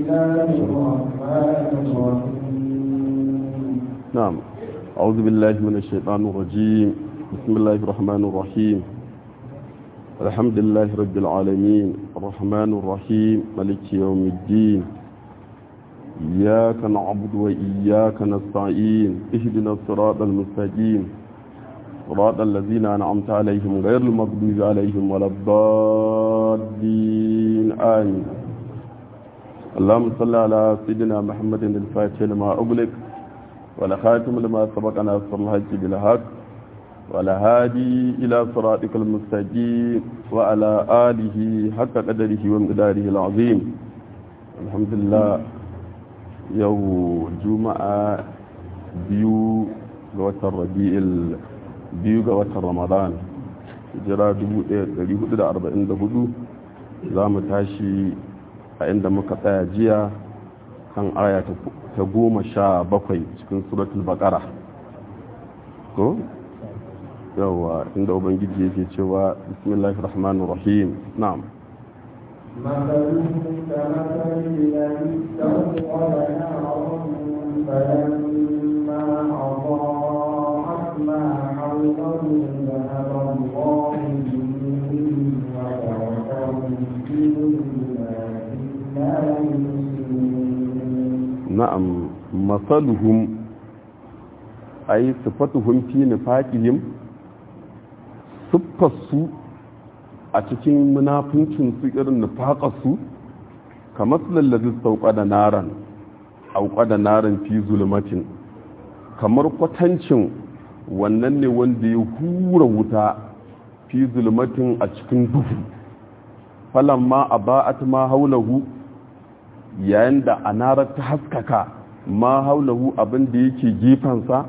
الله الرحمن الرحيم نعم أعوذ بالله من الشيطان الرجيم بسم الله الرحمن الرحيم الحمد لله رب العالمين الرحمن الرحيم ملك يوم الدين إياك نعبد وإياك نستعين اهدنا الصراط المستقيم صراط الذين أنعمت عليهم غير المغضوب عليهم ولا الضالين آمين اللهم صل على سيدنا محمد الفاتح لما أغلق ولا خاتم لما سبق ناصر الحج بالحق ولا هادي إلى صراطك المستقيم وعلى آله حق قدره ومقداره العظيم الحمد لله يو جمعة بيو قوة الربيع biyu ga watan ramadan jira 1444 za mu tashi a inda muka tsaya jiya kan aya ta goma sha bakwai cikin suratul bakara ko yawa inda ubangiji yake cewa bismillahir rahmanir rahim na'am مثلهم كمثل الذي استوقد نارا فلما أضاءت ما حوله ذهب الله بنورهم وتركهم في ظلمات لا يبصرون na'am masaluhum ay sifatuhum fi nifaqihim siffarsu a cikin munafincin su irin nifaqarsu kamar lallazi sauka da naran auka da naran fi zulmatin kamar kwatancin wannan ne wanda ya hura wuta fi zulmatin a cikin duhu falamma aba'at ma haulahu yayin da anarar ta haskaka ma haulahu abin da yake gefensa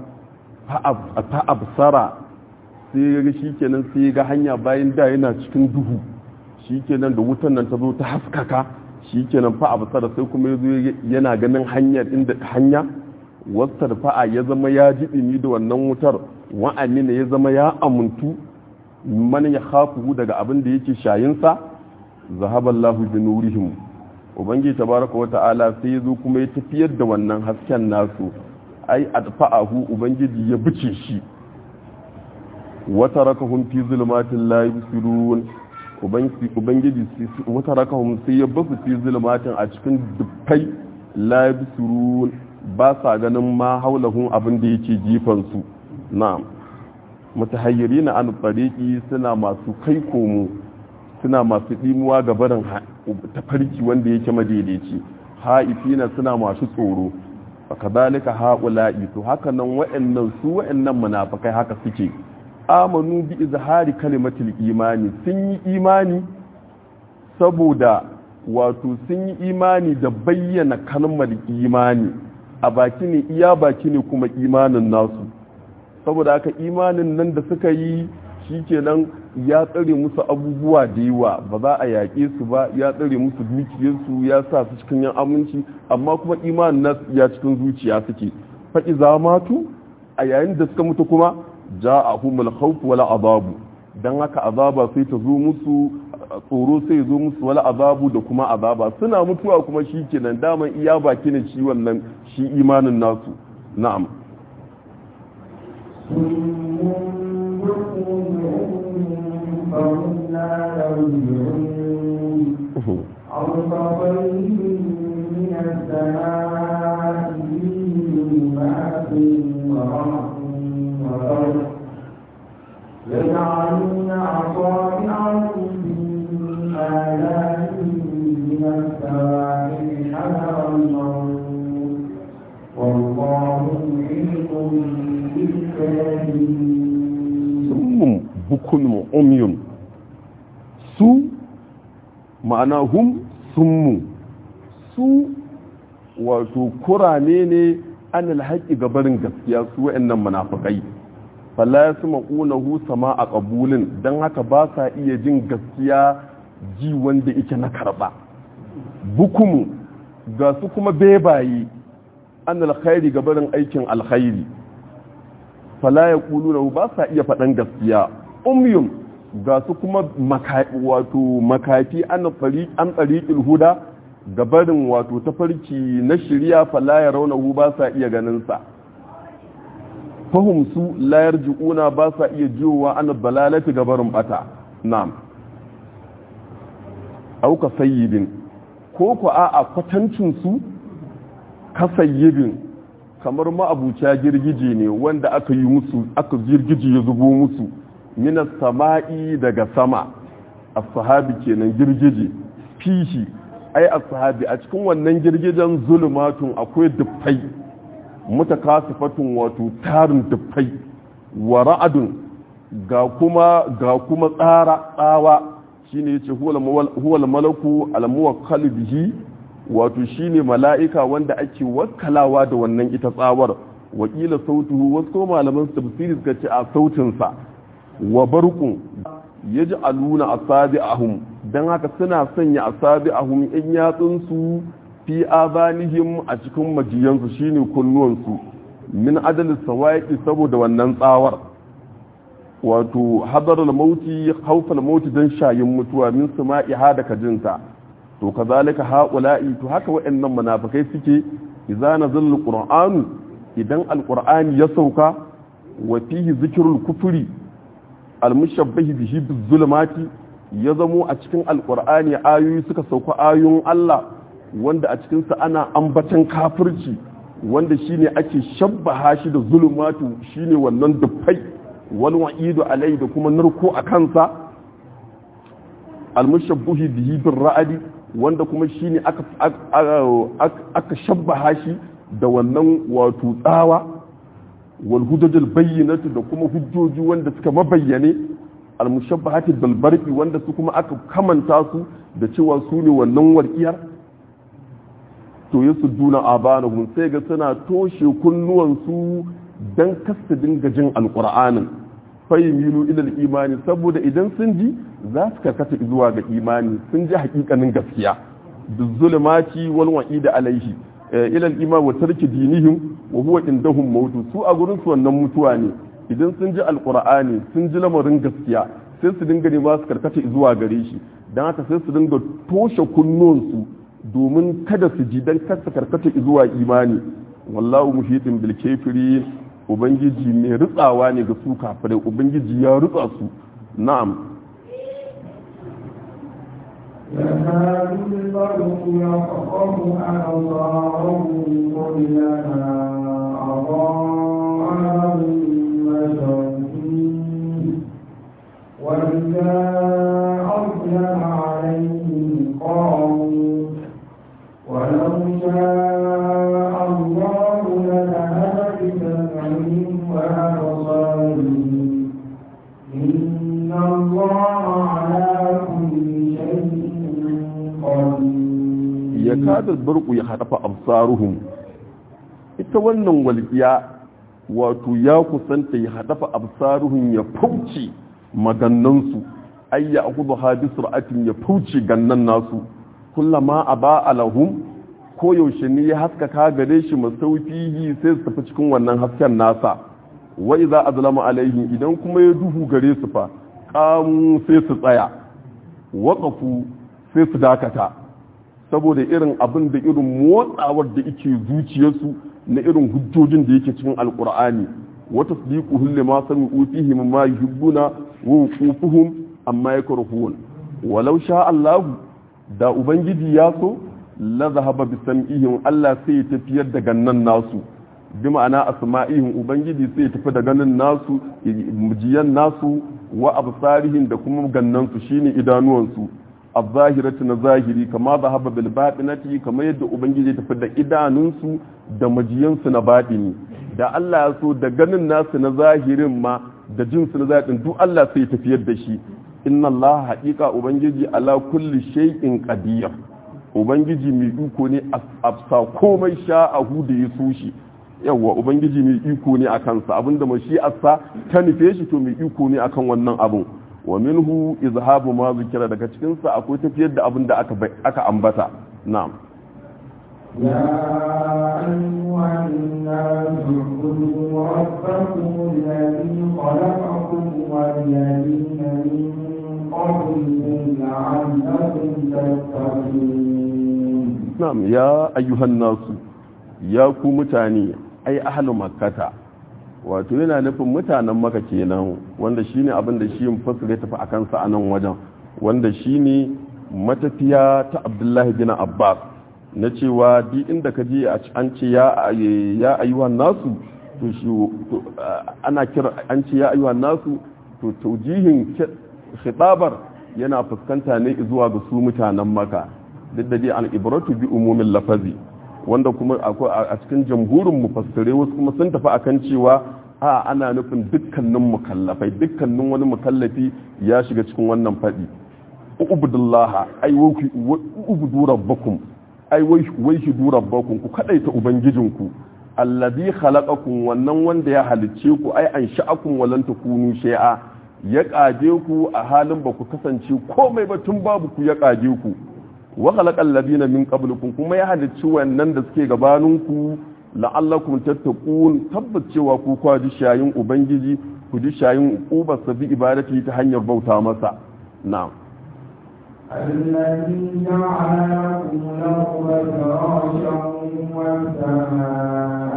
fa absara sai ya ga shikenan sai ya ga hanya bayan da yana cikin duhu shikenan da wutan nan ta zo ta haskaka shikenan fa absara sai kuma ya zo yana ganin hanyar inda hanya wasar fa'a ya zama ya ji dimi da wannan wutar wa'amina ya zama ya amuntu man ya khafu daga abin da yake shayinsa zahaballahu bi nurihim ubangiji tabaraka wa ta'ala sai yazo kuma ya tafiyar da wannan hasken nasu ai adfa'ahu ubangiji ya bice shi wa tarakahum fi zulmatin la yubsirun ubangiji wa tarakahum sai ya basu fi zulmatin a cikin dubbai la yubsirun ba sa ganin ma haulahun abin da yake jifan su na'am mutahayyirina an tariqi suna masu kai komo suna masu dimuwa ga barin tafarki wanda yake madaidaici ha'ifina suna masu tsoro fakadhalika haula'i to haka nan wa'annan su wa'annan munafikai haka suke amanu bi izhari kalimatul imani sun yi imani saboda wato sun yi imani da bayyana kalmar imani a baki ne iya baki ne kuma imanin nasu saboda haka imanin nan da suka yi shikenan ya tsare musu abubuwa da yawa ba za a yaƙe su ba ya tsare musu dukiyarsu ya sa su cikin yan aminci amma kuma imanin nasu ya cikin zuciya suke faɗi zamatu a yayin da suka mutu kuma ja a humul khawf wala azabu dan haka azaba sai ta zo musu tsoro sai zo musu wala azabu da kuma azaba suna mutuwa kuma shikenan daman iya baki ne shi wannan shi imanin nasu na'am فهم لا يرجعون أو كطيب من السماء فيه ظلمات ورعد وبرق يجعلون أصابعهم في آذانهم من السواعق حذر الموت والله محيط بالكافرين summun bukun umyun su ma'ana hum summu su wato kurame ne an alhaƙi gabarin gaskiya su wa'annan munafikai falla ya suma ƙunahu sama a ƙabulin don haka ba sa iya jin gaskiya ji wanda ike na karɓa bukumu ga su kuma bebaye an alkhairi gabarin aikin alkhairi fala ya ƙulu ba sa iya faɗan gaskiya umyum ga su kuma wato makafi an tsariƙil huda gabarin wato tafarki na shirya fala ya raunahu ba sa iya ganinsa fahimsu layar ji'una ba sa iya jiwowa an balalati gabarin bata na'am auka sayyibin ko ku a a kwatancinsu ka sayyibin kamar ma'abuca girgije ne wanda aka yi musu aka girgije ya zubo musu minas sama'i daga sama as-sahabi kenan girgije fihi ai as-sahabi a cikin wannan girgijen zulumatun akwai dufai mutakasifatun wato tarin dufai wa ra'adun ga kuma ga kuma tsara tsawa shine yace huwal malaku al-muwakkal bihi wato shine mala'ika wanda ake wakkalawa da wannan ita tsawar wakila sautuhu wasu malaman tafsiri suka ce a sautinsa wa barqun yaj'aluna asabi'ahum dan haka suna sanya asabi'ahum in yatsun su fi abanihim a cikin majiyansu shine kunnuwansu min adal sawaiqi saboda wannan tsawar wato hadarul mauti khawfal mauti dan shayin mutuwa min sama'iha da kajinta to kazalika haula'i to haka waɗannan munafikai suke idza nazal qur'anu idan alqur'ani ya sauka wa fihi zikrul kufri almushabbahi bihi bizulmati ya zamo a cikin alqur'ani ayoyi suka sauka ayoyin Allah wanda a cikin sa ana ambatan kafirci wanda shine ake shabbaha shi da zulumatu shine wannan dufai wal wa'idu alai da kuma narko a kansa almushabbahi bihi bir ra'adi wanda kuma shine aka aka shabbaha shi da wannan wato tsawa wal hujajul bayyinatu da kuma hujjoji wanda suka mabayyane al mushabbahati bil barqi wanda su kuma aka kamanta su da cewa su ne wannan warkiyar to yasu duna abanahum sai ga suna toshe kunnuwan su dan kasta dinga jin alqur'anin fayimilu ilal imani saboda idan sun ji za su karkata zuwa ga imani sun ji hakikanin gaskiya bizulmati wal wa'ida alaihi ilal iman wa tarki dinihim wa huwa indahum mautu su a gurin su wannan mutuwa ne idan sun ji alqur'ani sun ji lamarin gaskiya sai su dinga nema su karkata zuwa gare shi dan haka sai su dinga toshe kunnuwansu domin kada su ji dan kasa karkata zuwa imani wallahu muhitin bil kafirin ubangiji mai rutsawa ne ga su kafirai ubangiji ya rutsa su na'am يكاد البرق يخطف أبصارهم كلما أضاء لهم مشوا فيه وإذا أظلم عليهم قاموا ولو شاء الله لذهب بسمعهم وأبصارهم إن الله على كل شيء قدير ya kada barku ya haɗafa absaruhum ita wannan walƙiya wato ya kusanta ya haɗafa absaruhum ya fauci magannansu ay ya akudu hadi sur'atin ya fauci gannan nasu kullama aba alahum ko yaushe ne ya haskaka gare shi masaufihi sai su tafi cikin wannan hasken nasa wa idza azlama alaihim idan kuma ya duhu gare su fa qamu sai su tsaya waqafu sai su dakata saboda irin abin da irin motsawar da yake zuciyarsu na irin hujjojin da yake cikin alkur'ani wata sadiqu hulle ma sami utihi ma yuhibbuna wa wuqufuhum amma yakrahun walau sha Allah da ubangiji ya so la zahaba bi sam'ihim Allah sai ya tafiyar da gannan nasu bi ma'ana asma'ihim ubangiji sai ya tafi da ganin nasu mujiyan nasu wa absarihim da kuma gannan su shine idanuwansu az-zahirati na zahiri kama zahaba bil batinati kama yadda ubangiji ya tafi da idanunsu da majiyansu na batini da Allah ya so da ganin nasu na zahirin ma da jinsu na zahirin duk Allah sai ya tafiyar da shi inna Allah haqiqa ubangiji ala kulli shay'in qadir ubangiji mai iko ne afsa komai sha'ahu da ya so shi yawa ubangiji mai iko ne akan sa abinda mashi'arsa ta nufe shi to mai iko ne akan wannan abun wa minhu izhabu ma zikira daga cikin sa akwai tafiyar da abin da aka aka ambata na'am يا أيها الناس اعبدوا ربكم الذي خلقكم والذين من قبلكم لعلكم تتقون na'am ya ayyuhan nasu ya ku mutane ai ahlu makkata wato yana nufin mutanen maka kenan wanda shine abin da shi mufassir ya tafi akan sa anan wajen wanda shine matafiya ta Abdullahi bin Abbas na cewa duk inda ka je an ce ya ya ayyuhan nasu to shi ana kira an ce ya ayyuhan nasu to taujihin khitabar yana fuskanta ne zuwa ga su mutanen maka duk da dai al-ibratu bi umumin lafazi wanda kuma akwai a cikin jamhurin mufassirai wasu kuma sun tafi akan cewa a ana nufin dukkanin mukallafai dukkanin wani mukallafi ya shiga cikin wannan fadi ubudullaha ai ubudu rabbakum ai wai shidu rabbakum ku kadaita ubangijinku allazi khalaqakum wannan wanda ya halicce ku ai an sha'akum walan takunu shay'a ya kage ku a halin ba ku kasance komai ba tun babu ku ya kage ku wa khalaqal ladina min qablikum kuma ya halicci wannan da suke gabaninku la'allakum tattaqun tabbacewa ku kwa ji shayin ubangiji ku ji shayin ubar sabi ibadati ta hanyar bauta masa na'am الذي جعل لكم الأرض فراشا والسماء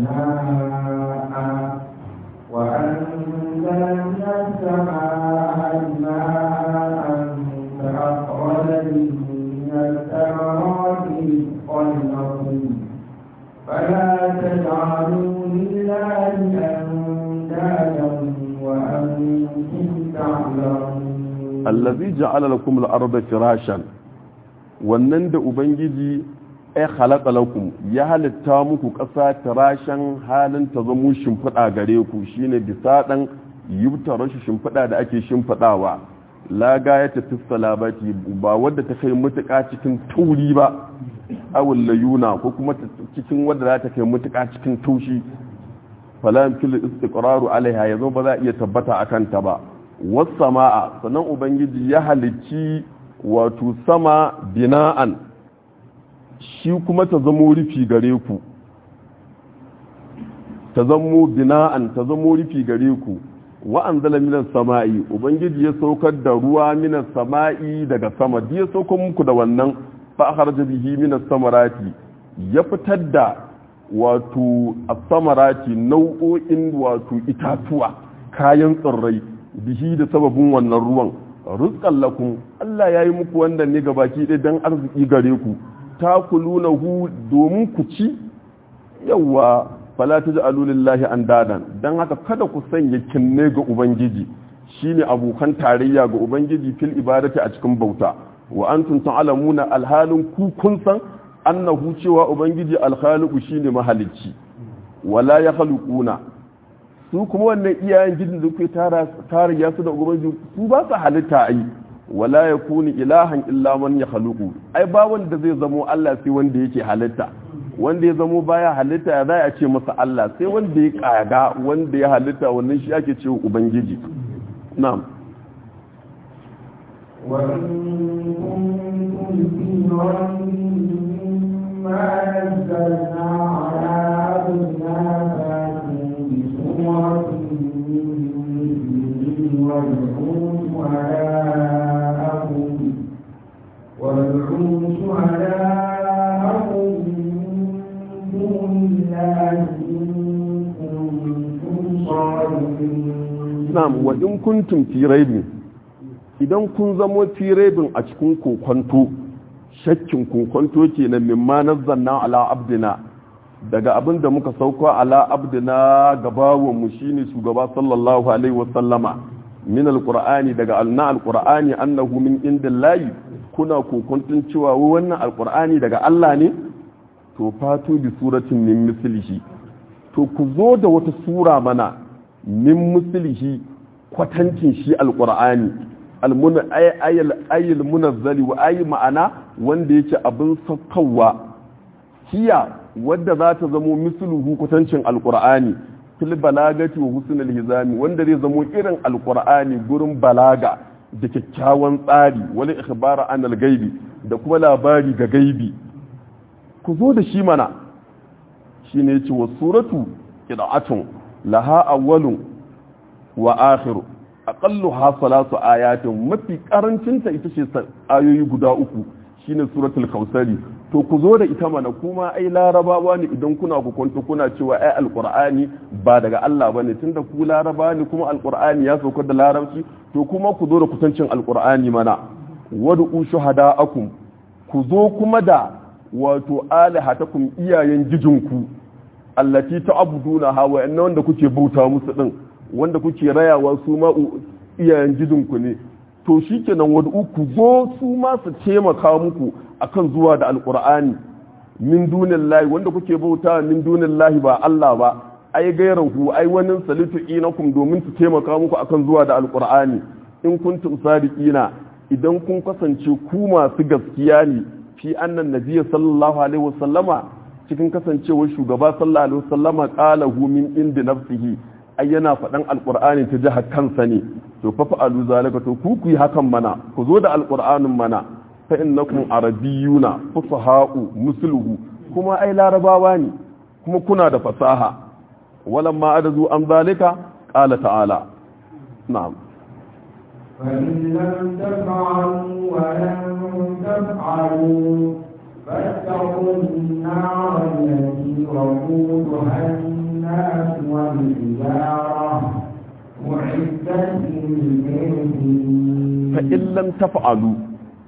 بناء وأنزل من السماء ماء فأخرج به من الثمرات رزقا لكم فلا تجعلوا لله أندادا وأنتم تعلمون allazi ja'ala lakum al-ardha firashan wannan da ubangiji ay khalaqa lakum ya halitta muku ƙasa firashan halin ta zamo shimfiɗa gare ku shine bisa dan yubtara shi shimfiɗa da ake shimfiɗawa la ya tafi salabati ba wadda ta kai mutuƙa cikin tauri ba awul layuna ko kuma cikin wadda za ta kai mutuƙa cikin taushi fala yamkinu istiqraru alaiha yanzu ba za a iya tabbata akan ta ba wasama'a sannan ubangiji ya halicci wato sama bina'an shi kuma ta zamo rufi gare ku ta zamo bina'an ta zamo rufi gare ku wa'an zala minas sama'i ubangiji ya saukar da ruwa minas sama'i daga sama ya saukar muku da wannan fa'ahar bihi minas samarati ya fitar da wato a samarati nau'o'in wato itatuwa kayan tsirrai bihi da sababin wannan ruwan rizqan lakum Allah yayi muku wannan ne gabaki ɗaya dan arziki gare ku takulunahu domin ku ci yawa fala taj'alu lillahi andadan dan haka kada ku sanya kinne ga ubangiji shine abokan tarayya ga ubangiji fil ibadati a cikin bauta wa antum ta'lamuna alhalin ku kun san annahu cewa ubangiji alkhaliqu shine mahalicci wala yakhluquna su kuma wannan iyayen gidan da kuke tara tara su da ubangiji su ba su halitta ai wala yakuni ilahan illa man yakhluqu ai ba wanda zai zamo Allah sai wanda yake halitta wanda ya zamo baya halitta ya za a ce masa Allah sai wanda ya kaga wanda ya halitta wannan shi ake cewa ubangiji na'am وإن كنتم في ريب مما نزلنا على عبدنا فاتوا بسورة من مثله وادعوا شهداءكم وادعوا شهداءكم من دون الله إن كنتم صادقين na'am wa in kuntum fi raibin idan kun zamo fi raibin a cikin kokonto shakkin kokonto kenan mimma nazzalna ala abdina daga abin da muka sauko ala abdina gabawan mu shine shugaba sallallahu alaihi wasallama min alqur'ani daga alna alqur'ani annahu min indillahi kuna kokontun cewa wannan alqur'ani daga Allah ne to fatu bi suratin min mislihi to ku zo da wata sura mana min mislihi kwatancin shi alqur'ani almuna ayyul munazzali wa ayi ma'ana wanda yake abin saukawa hiya wadda za ta zamo misluhu kwatancin alqur'ani fil balagati wa husnul hizami wanda zai zamo irin alqur'ani gurin balaga da kyakkyawan tsari wani ikhbara anil gaibi da kuma labari ga gaibi ku zo da shi mana shine yace wa suratu qira'atun laha awwalun wa akhiru aqallu ha salatu ayatin mafi karancin ta ita ce ayoyi guda uku shine suratul kausari to ku zo da ita mana kuma ai larabawa ne idan kuna ku kwanta kuna cewa ai alqur'ani ba daga Allah bane tunda ku laraba ne kuma alqur'ani ya sauka da larabci to kuma ku zo da kusancin alqur'ani mana wad'u shuhada'akum ku zo kuma da wato alihatakum iyayen gijinku allati ta'buduna ha wa inna wanda kuke bauta musu din wanda kuke rayawa su ma iyayen gijinku ne to shikenan wad'u ku zo su ma su taimaka muku akan zuwa da alqur'ani min dunillahi wanda kuke bauta min dunillahi ba Allah ba ai gairahu ai wani salitu inakum domin su taimaka muku akan zuwa da alqur'ani in kuntum sadiqina idan kun kasance ku masu gaskiya ne fi annan nabiyyi sallallahu alaihi wasallama cikin kasancewar shugaba sallallahu alaihi wasallama qala hu min indi nafsihi ai yana faɗan alqur'ani ta jihar kansa ne to fa fa'alu zalika to ku ku yi hakan mana ku zo da alqur'anin mana fa innakum arabiyyuna fusaha'u musluhu kuma ai larabawa ne kuma kuna da fasaha walamma adazu an zalika qala ta'ala na'am فإن لم تفعلوا ولن تفعلوا فاتقوا النار التي وقودها الناس والحجارة أعدت للكافرين فإن لم تفعلوا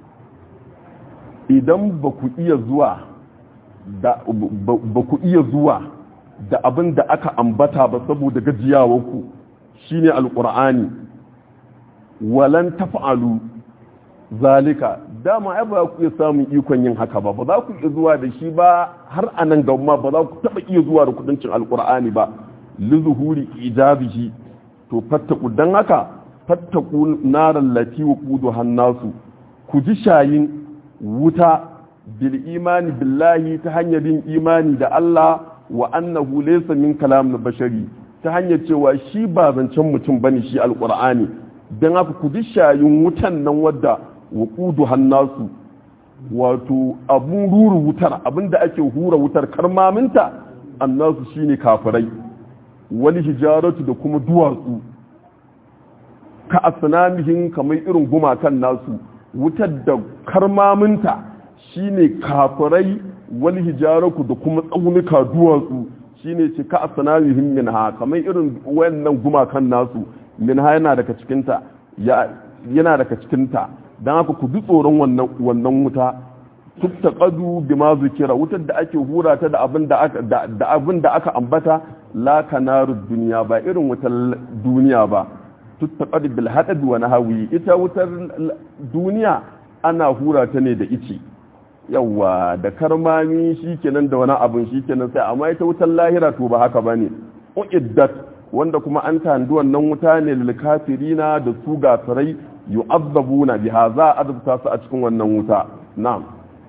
idan ba ku iya zuwa da ba ku iya zuwa da abin da aka ambata ba saboda gajiyawarku shine alqur'ani walan taf'alu zalika dama ai ba ku iya samun ikon yin haka ba ba za ku iya zuwa da shi ba har anan ga ma ba za ku taba iya zuwa da kudancin alqur'ani ba li zuhuri ijabihi to fattaku dan haka fattaku naral lati waqudu hannasu ku ji shayin wuta bil imani billahi ta hanyar yin imani da Allah wa annahu laysa min kalam bashari ta hanyar cewa shi ba zancen mutum bane shi alqur'ani don haka ku ji shayin wutan nan wadda waƙudu hannasu wato abun ruru wutar abinda ake hura wutar karmaminta annasu shine kafirai wani hijaratu da kuma duwatsu ka asnamihin kamar irin gumakan nasu wutar da karmaminta shine kafirai wani hijaratu da kuma tsaunuka duwatsu shine ce ka asnamihin minha kamar irin wayannan gumakan nasu minha yana daga cikinta yana daga cikinta don haka ku bi tsoron wannan wuta tutta qadu bima zikira wutar da ake hura ta da abin da aka da abin da aka ambata la kanaru duniya ba irin wutar duniya ba tutta qadu bil hadad wa nahwi ita wutar duniya ana hura ta ne da ice yawa da karmami shikenan da wani abin shikenan sai amma ita wutar lahira to ba haka bane uiddat wanda kuma an tandu wannan wuta ne lil kafirina da su gafirai yu'azzabuna biha za a azabta su a cikin wannan wuta na'am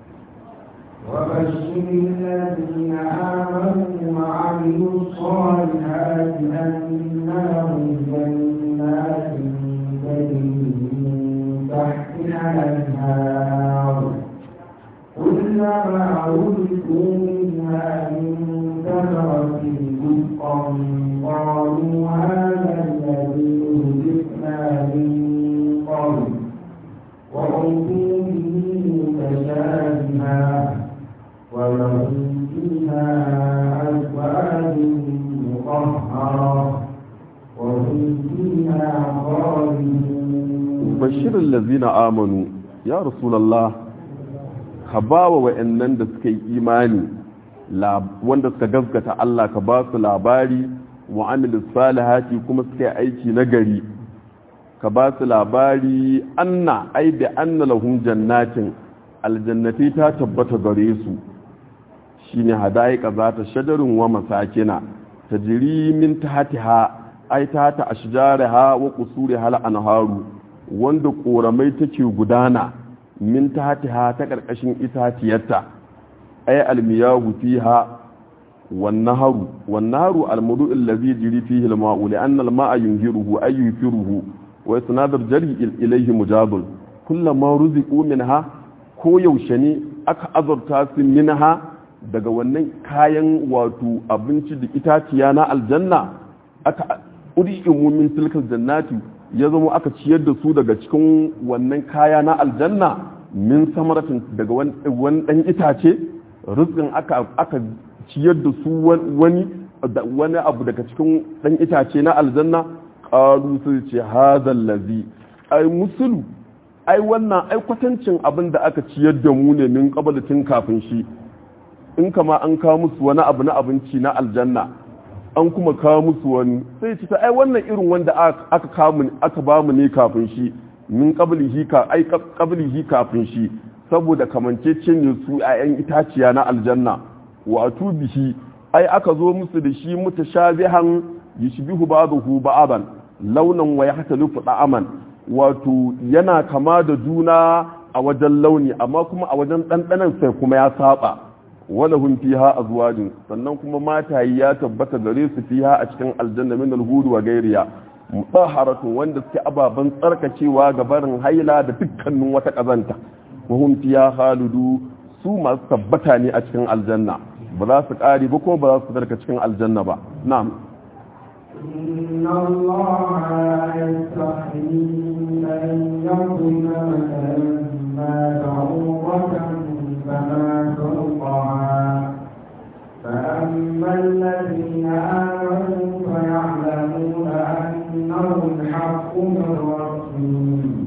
وبشر الذين آمنوا وعملوا الصالحات أن لهم جنات تجري من تحتها الأنهار كلما رزقوا منها من ثمرة رزقا قالوا هذا الذي رزقنا من قبل وأوتوا به متشابها ولهم فيها أزواج مطهرة وهم فيها خالدون بشر الذين آمنوا يا رسول الله ka ba wa wa'annan da suka yi imani wanda suka gaskata Allah ka ba su labari wa amilis salihati kuma suka yi aiki na gari ka ba su labari anna ai da anna lahum jannatin aljannati ta tabbata gare su shine hadaika za ta shajarin wa masakina tajri min tahtiha ai tahta ashjariha wa qusuriha al-anharu wanda koramai take gudana min tahtiha ta karkashin itatiyarta ay almiyahu fiha wan naharu wan naharu almudu allazi jiri fihi alma'u li anna alma'a yunhiruhu ay yufiruhu wa isnadar jari ilayhi mujabul kullama ruziqu minha ko yaushe ne aka azurta su minha daga wannan kayan wato abinci da itaciya na aljanna aka uri'imu min tilkal jannati ya zama aka ciyar da su daga cikin wannan kaya na aljanna min samaratin daga wani dan itace rizqin aka aka ciyar da su wani wani abu daga cikin dan itace na aljanna qalu sai ce hadha allazi ai musulu ai wannan ai kwatancin abin da aka ciyar da mu ne min tun kafin shi in kama an kawo musu wani abu na abinci na aljanna an kuma kawo musu wani sai ce ai wannan irin wanda aka kawo aka ba mu ne kafin shi min qablihi ka ai qablihi kafin shi saboda kamancecen ne su ayan itaciya na aljanna wa atubihi ai aka zo musu da shi mutashabihan yishbihu ba'dahu ba'aban launan wa yahtalifu da'aman wato yana kama da juna a wajen launi amma kuma a wajen ɗanɗanan sai kuma ya saba wala hun fiha azwajin sannan kuma matayi ya tabbata gare su fiha a cikin aljanna min alhud wa gairiya mutahharatu wanda suke ababan tsarkacewa ga barin haila da dukkanin wata kazanta wa hum fiha khalidu su masu tabbata ne a cikin aljanna ba za su kare ba kuma ba za su darka cikin aljanna ba na'am إن الله لا يستحيي أن يضرب مثلا ما بعوضة فما فوقها فأما الذين آمنوا فيعلمون أنه الحق من ربهم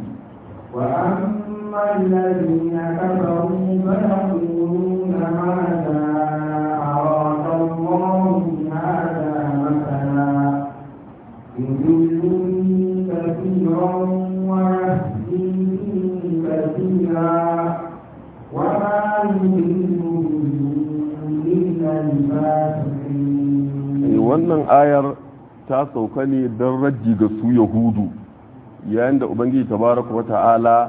وأما الذين كفروا فيقولون ماذا أراد الله بهذا مثلا يضل به كثيرا ويهدي به كثيرا وما يضل به إلا الفاسقين wannan ayar ta sauka ne don rajji ga su yahudu yayin da ubangiji tabaraka wata'ala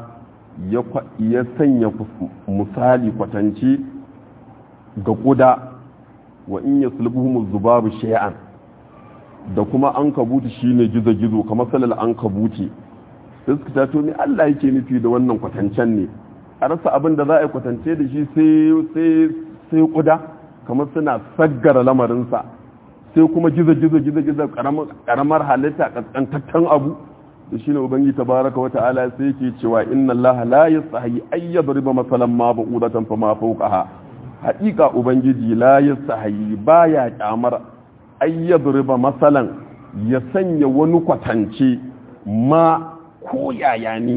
ya sanya misali kwatance ga kuda wa in ya sulbuhu zubabu shay'an da kuma an kabuti shine gizo-gizo kamar salal an kabuti sai suka tato ne Allah yake nufi da wannan kwatancen ne a rasa abin da za a yi kwatance da shi sai kuda kamar suna saggara lamarinsa sai kuma gizo-gizo gizo-gizo karamar halitta kaskantaccen abu da shine ubangi tabaraka wa ta'ala sai yake cewa inna allaha la yastahi ay yadriba masalan ma ba'udatan fa ma fawqaha haqiqa ubangiji la yastahi baya kyamar ay yadriba masalan ya sanya wani kwatance ma ko yaya ne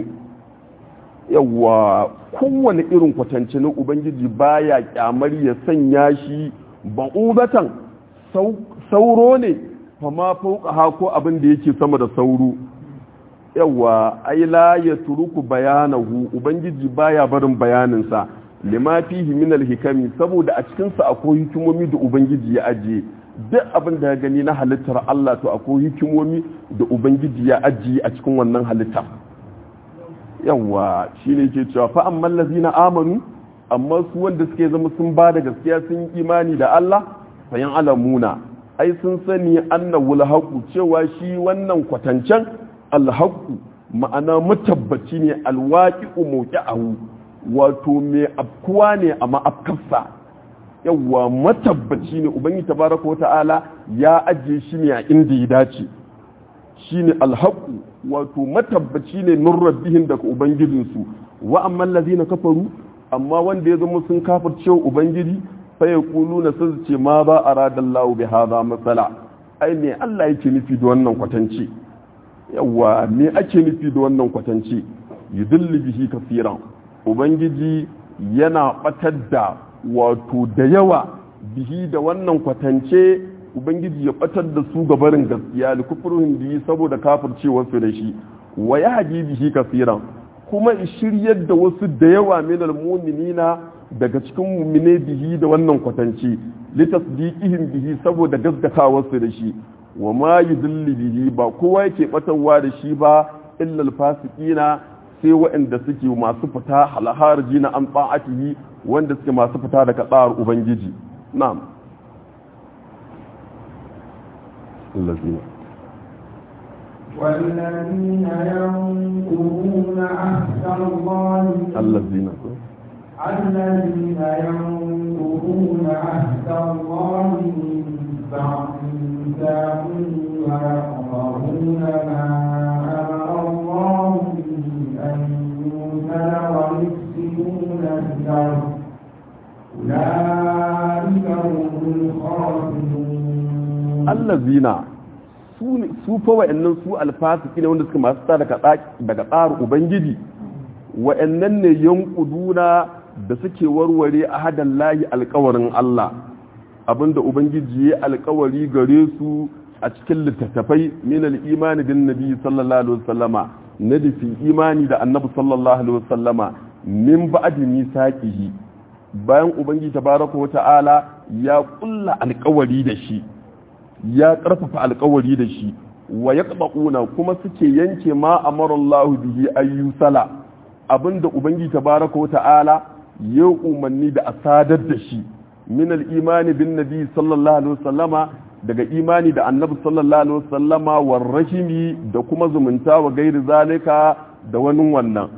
yawa kowane irin kwatance na ubangiji baya kyamar ya sanya shi ba'udatan sauro ne fa ma fawqaha ko abin da yake sama da sauro yawa ai la ya turuku bayanahu ubangiji baya barin bayaninsa lima fihi min alhikami saboda a cikin sa akwai hikimomi da ubangiji ya ajiye duk abin da ya gani na halittar Allah to akwai hikimomi da ubangiji ya ajiye a cikin wannan halitta yawa shine yake cewa fa amman lazina amanu amma su wanda suke zama sun ba da gaskiya sun yi imani da Allah fayan alamuna ai sun sani annahu alhaqu cewa shi wannan kwatancen alhaku ma'ana matabbaci ne alwaƙi'u mawqi'ahu wato mai afkuwa ne a ma'afkarsa yawwa matabbaci ne ubangi tabaraka wata'ala ya ajiye shi ne a inda ya dace shine alhaku wato matabbaci ne min rabbihim daga ubangijinsu wa amma allazina kafaru amma wanda ya zama sun kafirce ubangiji fa yaquluna sun ce ma ba aradallahu bi hadha masala ai me Allah yake nufi da wannan kwatanci yawa me ake nufi da wannan kwatance yudulli bihi kafiran ubangiji yana batar da wato da yawa bihi da wannan kwatance ubangiji ya batar da su gabarin gaskiya li kufruhum bihi saboda kafircewar su da shi wa yahdi bihi kafiran kuma shiryar da wasu da yawa minal mu'minina daga cikin mu'mine bihi da wannan kwatance litasdiqihim bihi saboda gaskatawar su da shi wa ma yudilli bihi ba kowa yake batarwa da shi ba illa alfasiqina sai waɗanda suke masu fita halharji na an ta'atihi wanda suke masu fita daga tsar ubangiji na'am allazina والذين ينقضون عهد الله allazina الذين ينقضون عهد الله من بعد ميثاقه ويقطعون ما أمر الله به أن يوصل ويفسدون في الأرض أولئك الخاسرون allazina su ne- su fa wa'annan su alfasiki ne wanda suka masu tsara daga daga tsarin ubangiji wa'annan ne yankuduna da suke warware ahadan lahi alkawarin Allah abinda ubangiji ya alkawari gare su a cikin littattafai min al-imani bin nabi sallallahu alaihi wasallama na da fi imani da annabi sallallahu alaihi wasallama min ba'di misaqihi bayan ubangiji tabaraka wa ta'ala ya kulla alkawari da shi ya karfafa alkawari da shi wa ya kuma suke yanke ma amarallahu bihi ayyusala abinda ubangiji tabaraka wa ta'ala ya umarni da asadar da shi min al-imani bin nabi sallallahu alaihi wasallama daga imani da annabi sallallahu alaihi wasallama war rahimi da kuma zumunta wa gairi zalika da wani wannan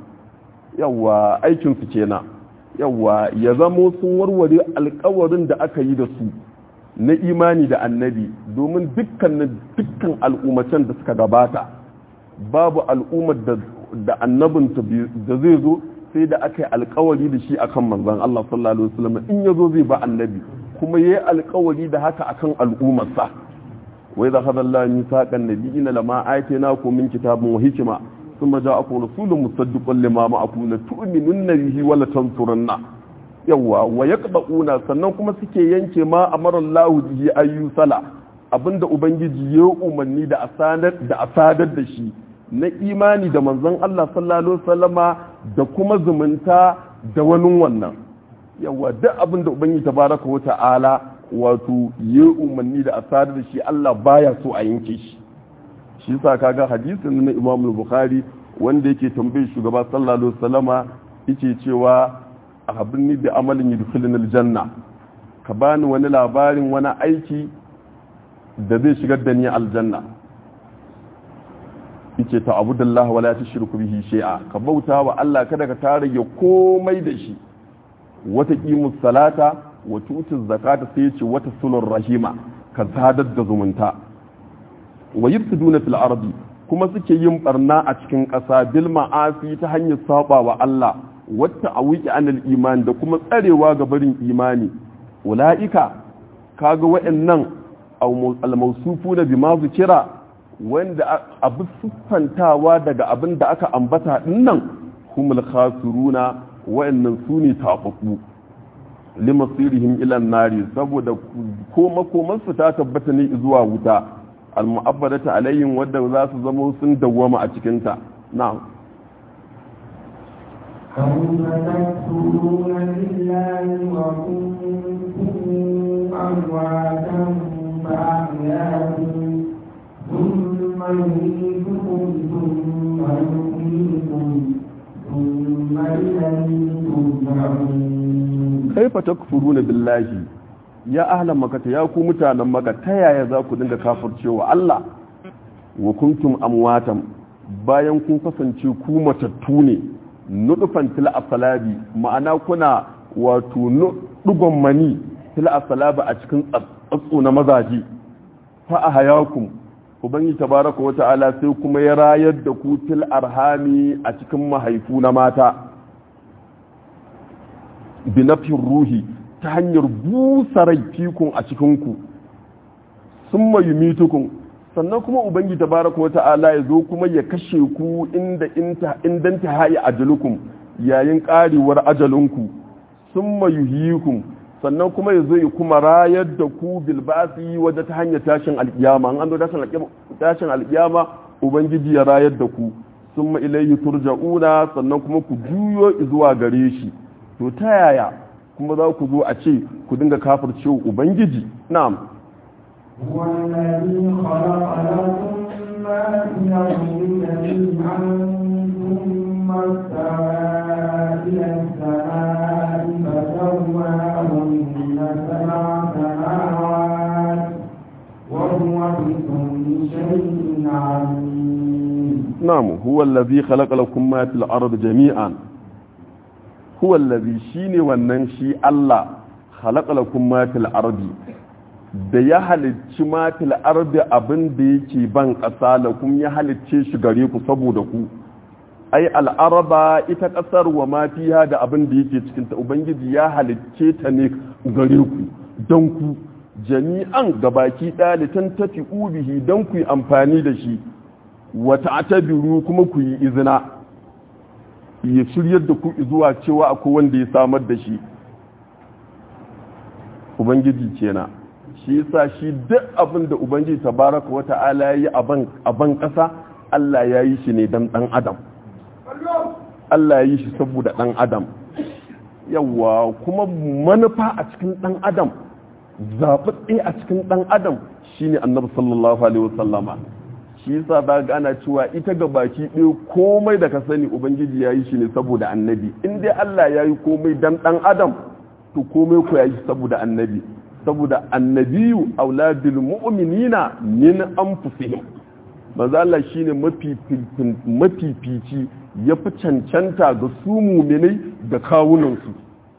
yawa aikin su kenan yawa ya zamo sun warware alkawarin da aka yi da su na imani da annabi domin dukkan dukkan al'ummatan da suka gabata babu al'ummar da da annabinta da zai zo sai da aka yi alkawari da shi akan manzon Allah sallallahu alaihi wasallam in yazo zai ba annabi kuma yayi alkawari da haka akan al'ummarsa wa idza khadha Allah mithaqan nabiyina lama aytaynakum min kitabin wa hikma thumma ja'akum rasulun musaddiqun lima ma'akum la tu'minunna bihi wa la tansurunna yawa wa yaqba'una sannan kuma suke yanke ma amara Allah bihi ayyusala abinda ubangiji ya umarni da asadar da asadar da shi na imani da manzon Allah sallallahu alaihi wasallama da kuma zumunta da wani wannan yawa duk abin da ubangiji tabaraka wa ta'ala wato ya umarni da asadar da shi Allah baya so a yanke shi shi yasa kaga hadisin na Imam Bukhari wanda yake tambaye shugaba sallallahu alaihi wasallama yake cewa a habirni bi amalin yudkhilni aljanna ka bani wani labarin wani aiki da zai shigar da ni aljanna yace ta abudallahi wala tushriku bihi shay'a ka bauta wa Allah kada ka tare ya komai da shi wata qimus salata wa tutuz zakata sai yace wata sulur rahima ka sadar da zumunta wa yufsiduna fil ardi kuma suke yin barna a cikin ƙasa bil ma'asi ta hanyar saba wa Allah wata awiki anil iman da kuma tsarewa ga barin imani ula'ika kaga wa'annan al-mawsufuna bima zikira wanda abu siffantawa daga abin da aka ambata dinnan humul khasiruna wa'annan sune tafafu limasirihim ila nari saboda koma koman su ta tabbata ne zuwa wuta al-mu'abbadata alayhim wadda za su zama sun dawwama a cikin ta na'am كيف تكفرون بالله وكنتم أمواتا فأحياكم ثم يميتكم ثم يحييكم ثم إليه ترجعون كيف تكفرون بالله ya ahlan makata ya ku mutanen maka ta yaya za ku dinga kafircewa Allah wa kuntum amwatan bayan kun kasance ku matattu ne nudufan til asalabi ma'ana kuna wato dugon mani til asalabi a cikin tsatsu na mazaje fa a hayakum ubangi tabaraka wa ta'ala sai kuma ya rayar da ku til arhami a cikin mahaifu na mata binafin ruhi ta hanyar busa rai fikun a cikinku sun mayu mitukun sannan kuma ubangi tabaraka wa ta'ala ya zo kuma ya kashe ku inda indan ta hayi ajalukum yayin karewar ajalinku sun mayuhikum sannan kuma ya zo ya kuma rayar da ku bilbasi wadda ta hanyar tashin alkiyama an an tashin alkiyama ubangiji ya rayar da ku sun ma ilayhi turja'una sannan kuma ku juyo zuwa gare shi to ta yaya kuma za ku zo a ce ku dinga kafircewa ubangiji na'am هو الذي خلق لكم ما في الأرض جميعا ثم استوى إلى السماء فسواهن سبع سماوات وهو بكل شيء عليم نعم هو الذي خلق لكم ما في الأرض جميعا هو الذي شيني وننشي الله خلق لكم ما في الأرض da ya halicci matil ardi abin da yake ban ƙasa da kuma ya halicce shi gare ku saboda ku ai al'araba ita ƙasar wa mafiya da abin da yake cikin ta ubangiji ya halicce ta ne gare ku don ku jami'an gabaki ɗalitan tafi ubihi don ku yi amfani da shi wata atabiru kuma ku yi izina ya shiryar da ku zuwa cewa akwai wanda ya samar da shi ubangiji kenan shi yasa shi duk abin da ubangiji tabaraka wa ta'ala ya yi a ban ƙasa Allah ya yi shi ne don ɗan adam Allah ya yi shi saboda ɗan adam yawa kuma manufa a cikin ɗan adam zaɓaɓɓe a cikin ɗan adam shine annabi sallallahu alaihi wasallama shi yasa za ga ana cewa ita ga baki ɗaya komai da ka sani ubangiji ya yi shi ne saboda annabi in dai Allah ya yi komai dan ɗan adam to komai ku ya yi saboda annabi saboda annabiyu auladul mu'minina min anfusihim manzo Allah shine mafifici ya fi cancanta ga su muminai da kawunansu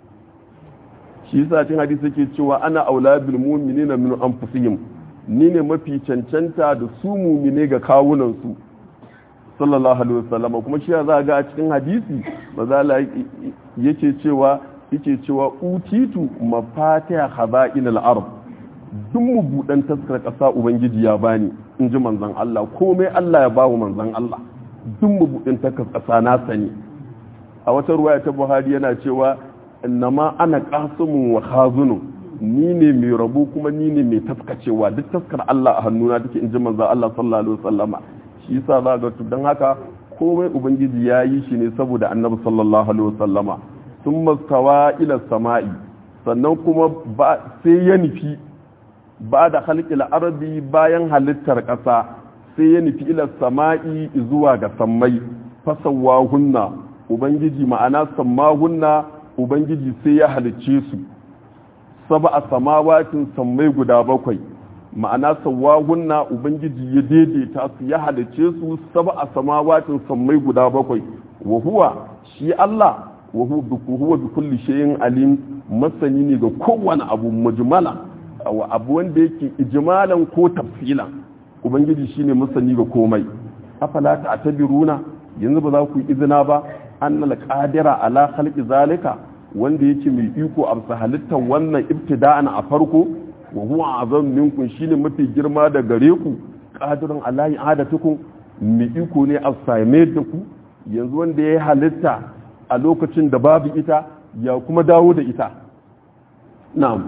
shi yasa cikin hadisi yake cewa ana auladul mu'minina min anfusihim ni ne mafi cancanta da su muminai ga kawunansu sallallahu alaihi wasallam kuma shi za ga a cikin hadisi manzo Allah yake cewa yake cewa utitu mafatiha khaba'inal ard duk mu budan taskar kasa ubangiji ya bani in ji manzon Allah komai Allah ya bawo manzon Allah duk mu budan taskar kasa na sani a wata ruwaya ta Buhari yana cewa innama ana qasimun wa khazunun ni ne mai rabu kuma ni ne mai taskacewa duk taskar Allah a hannuna take in ji manzon Allah sallallahu alaihi wasallama shi yasa za ga dan haka komai ubangiji ya yi shi ne saboda annabi sallallahu alaihi wasallama sun mastawa ila sama'i sannan kuma sai ya nufi ba da halƙil arabi bayan halittar ƙasa sai ya nufi ila sama'i zuwa ga sammai fasawa hunna ubangiji ma'ana samma hunna ubangiji sai ya halicce su saba a samawatin sammai guda bakwai ma'ana sawa hunna ubangiji ya daidaita su ya halicce su saba a samawatin sammai guda bakwai wa huwa shi Allah wa huwa bi kulli shay'in alim masani ne ga kowane abu mujmala wa abu wanda yake ijmalan ko tafsilan ubangiji shine masani ga komai afala ta'tabiruna yanzu ba za ku yi izina ba annal qadira ala khalqi zalika wanda yake mai iko a halittar wannan ibtida'an a farko wa huwa azam minkum shine mafi girma da gare ku qadirun ala i'adatukum mai iko ne a same da ku yanzu wanda ya halitta a lokacin da babu ita ya kuma dawo da ita na'am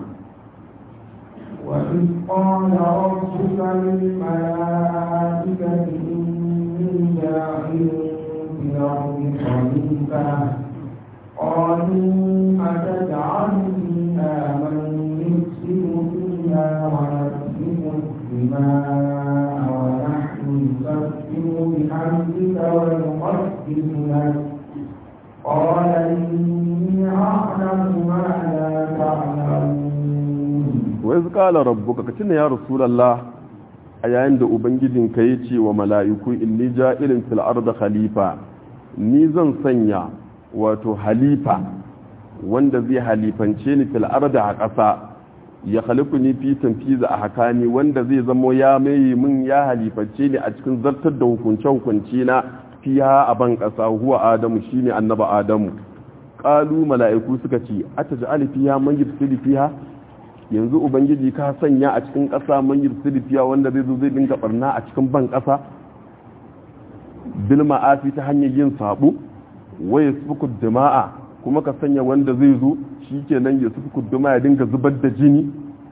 وإذ قال ربك للملائكة إني جاعل في الأرض خليفة قالوا أتجعل فيها من يفسد فيها ويسفك الدماء ونحن نسبح بحمدك ونقدس لك قال إني أعلم ما لا تعلمون وإذ قال ربك كتنا يا رسول الله a yayin da ubangijinka ya ce wa mala'iku inni ja'ilin fil arda khalifa ni zan sanya wato halifa wanda zai halifance ni fil arda a ƙasa ya halifu ni fi tanfiza a hakani wanda zai zamo ya mai min ya halifance ni a cikin zartar da hukunce hukunci na fiha a ban ƙasa huwa adamu shine annaba adamu qalu mala'iku suka ce ataj'al fiha man yufsidu fiha yanzu ubangiji ka sanya a cikin ƙasa man yufsidu fiha wanda zai zo zai dinga barna a cikin ban ƙasa bil ma'afi ta hanyar yin sabo waye sufuku dima'a kuma ka sanya wanda zai zo shi kenan ya sufuku dima'a ya dinga zubar da jini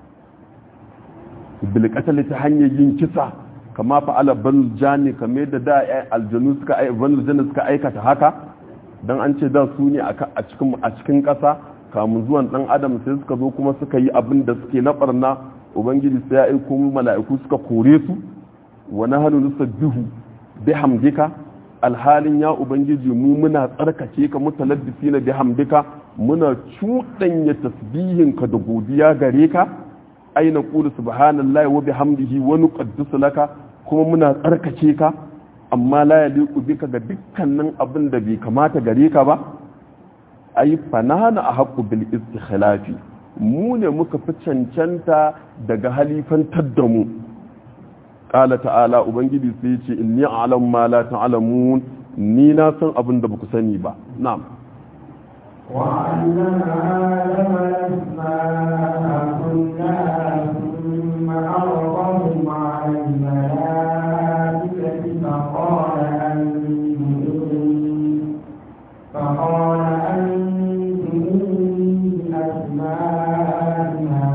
bilkatali ta hanyar yin kisa kama fa'ala banul jani kamar da da aljanu suka banul jani suka aikata haka dan an ce da su ne a cikin a cikin ƙasa kamun zuwan dan adam sai suka zo kuma suka yi abin da suke na barna ubangiji sai ya aiko mala'iku suka kore su wa nahnu nusabbihu bihamdika alhalin ya ubangiji mu muna tsarkake ka mutalabbisi na bihamdika muna cuɗanya tasbihinka da godiya gare ka aina qulu subhanallahi wa bihamdihi wa nuqaddisu laka kuma muna tsarkake ka amma la yaliqu bika ga dukkanin abin da bai kamata gare ka ba ai fanana a haqqu bil istikhlafi mu ne muka fi cancanta daga halifantar da mu ƙala ta'ala ubangiji sai ce inni a'lam ma la ta'lamun ni na san abin da baku sani ba na'am وعلم آدم الأسماء كلها ثم عرضهم على الملائكة فقال أنبئوني فقال أنبئوني بأسماء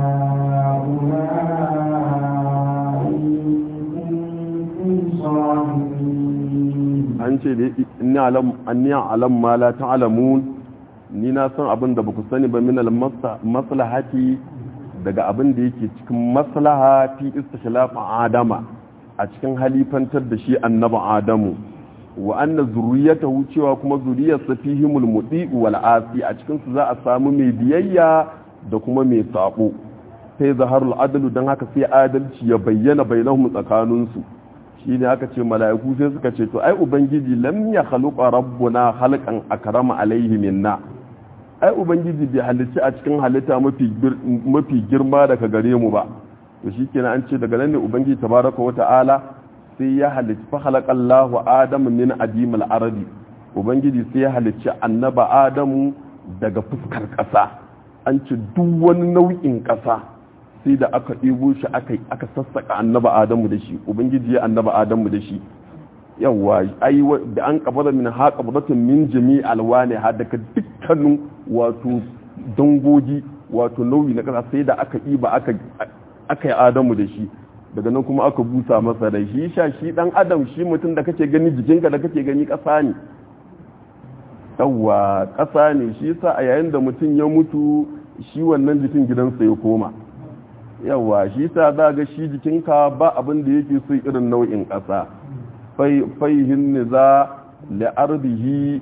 هؤلاء إن كنتم صادقين an ce da inni alam anni alam ma la ta'lamun ni na san abin da baku sani ba min al maslahati daga abin da yake cikin maslaha fi istikhlaf adama a cikin halifantar da shi annabi adamu wa anna zurriyatahu cewa kuma zuriyarsa fihimul mudi wal asi a cikin su za a samu mai biyayya da kuma mai sabo sai zaharul adalu dan haka sai adalci ya bayyana bainahum tsakaninsu shi ne aka ce mala'iku sai suka ce to ai ubangiji lam ya khaluqa rabbuna khalqan akrama alaihi minna ai ubangiji bai halicci a cikin halitta mafi mafi girma daga gare mu ba to shikenan an ce daga nan ne ubangiji tabaraka wa ta'ala sai ya halicci fa khalaqallahu adama min adimil ardi ubangiji sai ya halicci annaba adamu daga fuskar ƙasa an ce duk wani nau'in ƙasa sai da aka ɗebo shi aka sassaka annaba adamu da shi ubangiji ya annaba adamu da shi yawwa ai da an kabara min ha qabratun min jami alwani ha daga dukkanin wato dangogi wato nauyi na kasa sai da aka ɗiba aka aka yi adamu da shi daga nan kuma aka busa masa rai shi sha shi dan adam shi mutum da kake gani jikinka da kake gani ƙasa ne yawwa ƙasa ne shi yasa a yayin da mutum ya mutu shi wannan jikin gidansa ya koma yawa shi sa za ga shi jikinka ba abin da yake so irin nau'in ƙasa faihin ne za la'arbihi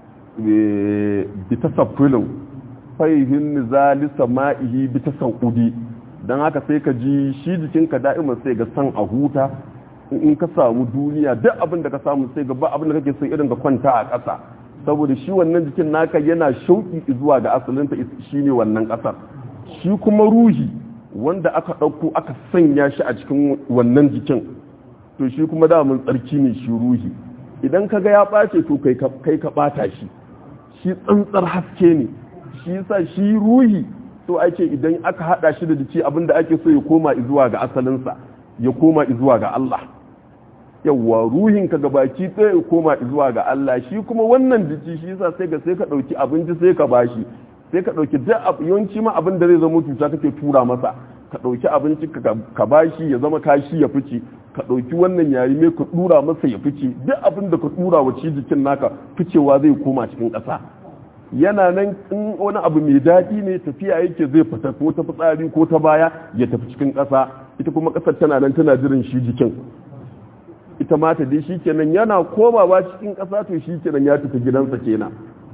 bi ta safilin faihin ne za lisa ma'ihi bi ta sauƙudi don haka sai ka ji shi jikinka da'iman sai ga san a huta in ka samu duniya duk abin da ka samu sai ga ba abin da kake so irin ka kwanta a ƙasa saboda shi wannan jikin naka yana shauƙi zuwa ga asalinta shi ne wannan ƙasar shi kuma ruhi wanda aka ɗauko aka sanya shi a cikin wannan jikin to shi kuma damun tsarki ne shi ruhi idan ka ga ya ɓace to kai ka ɓata shi shi tsantsar haske ne shi sa shi ruhi to ake idan aka haɗa shi da jiki abinda ake so ya koma zuwa ga asalinsa ya koma zuwa ga Allah yawwa ruhin ka gabaki ɗaya ya koma zuwa ga Allah shi kuma wannan jiki shi yasa sai ga sai ka ɗauki abinci sai ka bashi sai ka ɗauki duk yawanci ma abin da zai zama cuta kake tura masa ka ɗauki abinci ka bashi ya zama kashi ya fice ka ɗauki wannan yayi mai ka ɗura masa ya fice duk abin da ka ɗura wa ci jikin naka ficewa zai koma cikin ƙasa yana nan in wani abu mai daɗi ne tafiya yake zai fita ko ta fitsari ko ta baya ya tafi cikin ƙasa ita kuma ƙasar tana nan tana jiran shi jikin ita ma ta dai shi kenan yana komawa cikin ƙasa to shi kenan ya tafi gidansa kenan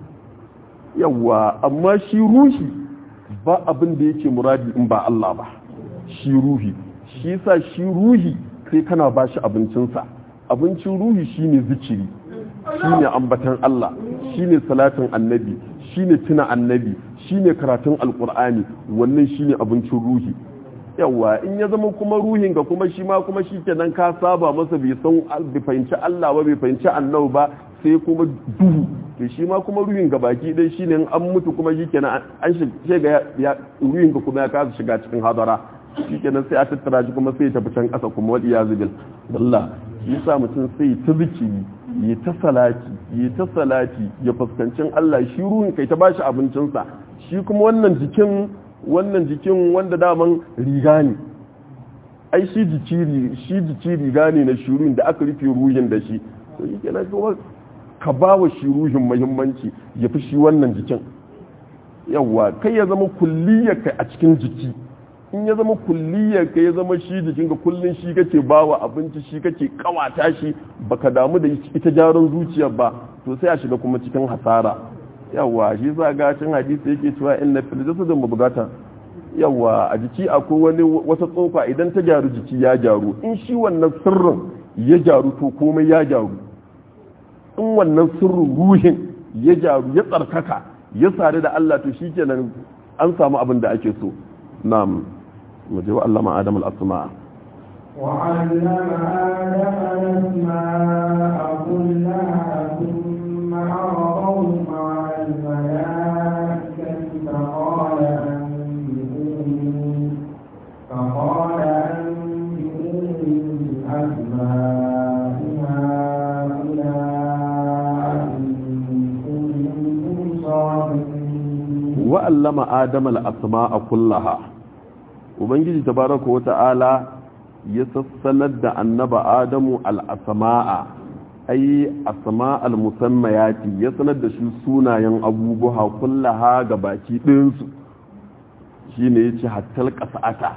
yawwa amma shi ruhi ba abin da yake muradi in ba Allah ba shi ruhi shi sa shi ruhi sai kana ba shi abincinsa abincin ruhi shine zikiri shine ambatan Allah shine salatin annabi shine tuna annabi shine karatun alkur'ani wannan shine abincin ruhi yawa in ya zama kuma ruhin ga kuma shi ma kuma shi kenan ka saba masa bai san bai fahimci Allah ba bai fahimci annabi ba sai kuma duhu to shi ma kuma ruhin ga baki dai shine in an mutu kuma shi kenan an shiga ya ruhin ga kuma ya kasa shiga cikin hadara shi kenan sai a tattara shi kuma sai ya tafi can kasa kuma wadi ya zubil Allah shi yasa mutum sai ta zikiri yi ta salati yi ta salati ya fuskancin Allah shi ruhin kai ta bashi abincinsa shi kuma wannan jikin wannan jikin wanda daman riga ne ai shi jiki shi jiki riga ne na shirin da aka rufe ruhin da shi to shi kenan kuma ka ba wa shi ruhin muhimmanci ya fi shi wannan jikin yawa kai ya zama kulliyar kai a cikin jiki in ya zama kulliyar kai ya zama shi jikin ka kullun shi kake ba wa abinci shi kake kawata shi baka damu da ita jaron zuciyar ba to sai a shiga kuma cikin hasara yawa shi sa ga cin hadisi yake cewa inna fil jasad mubghata yawa a jiki akwai wani wata tsofa idan ta gyaru jiki ya gyaru in shi wannan sirrin ya gyaru to komai ya gyaru in wannan sirrin ruhin ya gyaru ya tsarkaka ya sadu da Allah to shikenan an samu abin da ake so na'am mu je wa Allah ma adam al-asma وعلم آدم الأسماء كلها ثم عرضهم على الملائكة فقال أنبئوني بأسماء هؤلاء إن كنتم صادقين wa'allama adam al'asma'a kullaha ubangiji tabaraka wa ta'ala ya sassanar da annaba adamu al'asma'a ai asma'al musammayati ya sanar da shi sunayen abubuwa kullaha ga baki ɗinsu shi ne ya ce hattal ƙasa'ata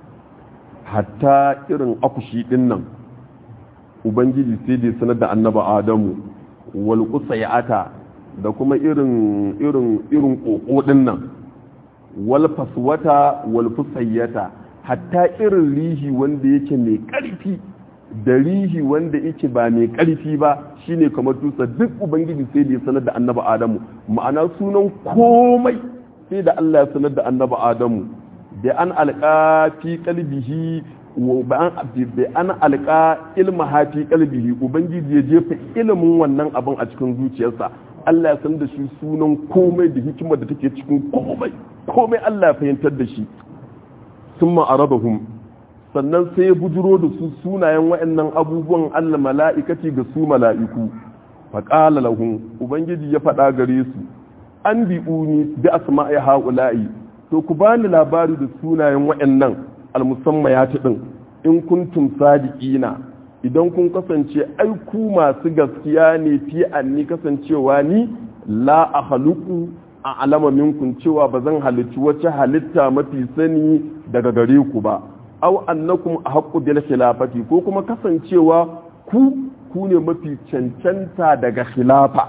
hatta irin akushi ɗin nan ubangiji sai da ya sanar da annaba adamu wal ata da kuma irin irin irin ƙoƙo ɗin nan wal faswata wal fusayyata hatta irin rihi wanda yake mai ƙarfi da rihi wanda yake ba mai ƙarfi ba shine kamar tusa duk ubangiji sai da ya sanar da annaba adamu ma'ana sunan komai sai da Allah ya sanar da annaba adamu da an alƙa fi qalbihi wa bi an alƙa ilma fi qalbihi ubangiji ya jefa ilimin wannan abin a cikin zuciyarsa Allah ya san da shi sunan komai da hikimar da take cikin komai komai Allah ya fahimtar da shi sun ma'arabahum sannan sai ya bujiro da su sunayen wa'annan abubuwan Allah mala'ikati ga su mala'iku faƙala lahum ubangiji ya faɗa gare su an bi'uni bi asma'i ha'ula'i to ku bani labari da sunayen wa'annan almusamma ya din in kuntum sadiqina idan kun kasance ai ku masu gaskiya ne fi anni kasancewa ni la a haluku a alama minkun cewa ba zan halicci wacce halitta mafi sani daga gare ku ba au annakum a haƙƙu bil khilafati ko kuma kasancewa ku ku ne mafi cancanta daga khilafa